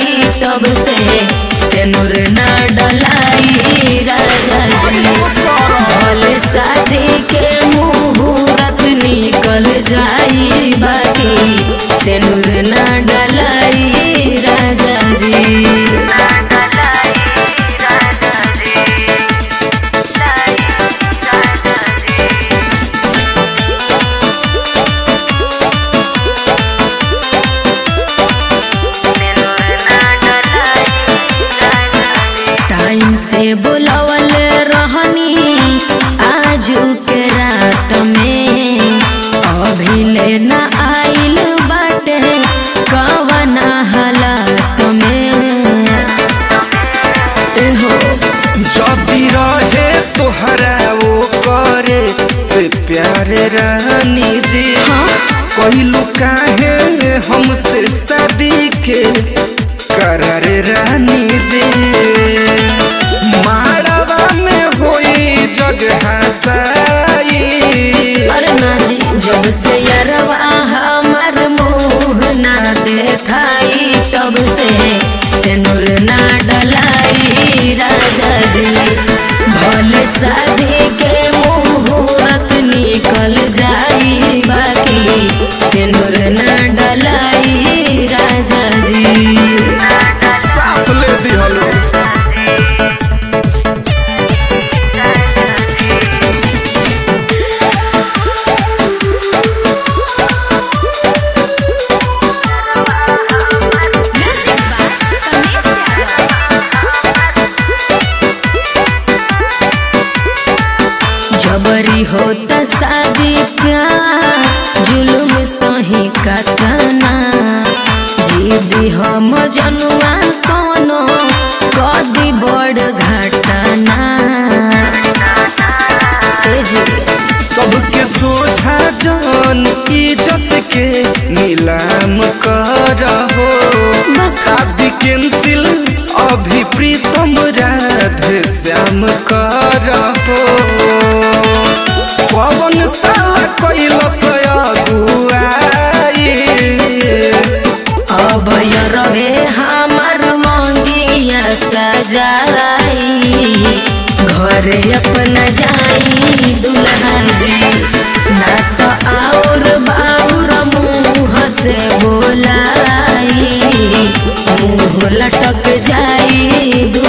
जाई तब से सेनुर न डलाई राजा जी भले शादी के मुहूर्त निकल जाई बाकी सेनुर न डलाई राजा जी टाइम से बुलावल रहनी आजू के रात में अभी ले न आइल बाटे कवना हालात में एहो जदी रहे तोहरा वो करे से प्यारे रानी जी हाँ कहलू काहे हमसे शादी के करार रानी जी माड़वा में होई जग हसाई अरे ना जी जब से यरवा हमार मुंह ना देखाई तब से सेनुर ना डलाई राजा जी भले शादी के मुहूर्त निकल जाई बाकी सेनुर ना डलाई राजा जी साफ ले दिहलो जबरी होता शादी प्यार जुलुम सही कतना जीदी हम जनुआ कोनो कदी बड़ घटना ए जी, सबके सोझा जान इज्जत के नीलाम करहो बस शादी कैंसिल अभी प्रीतम राधे श्याम करहो पवन साला कैलस अगुआई अब रहे हमार मंगिया सजाई घरे अपना जाई दुल्हा जी ना तो और बाउर मुँह से बोलाई मुँह लटक जाई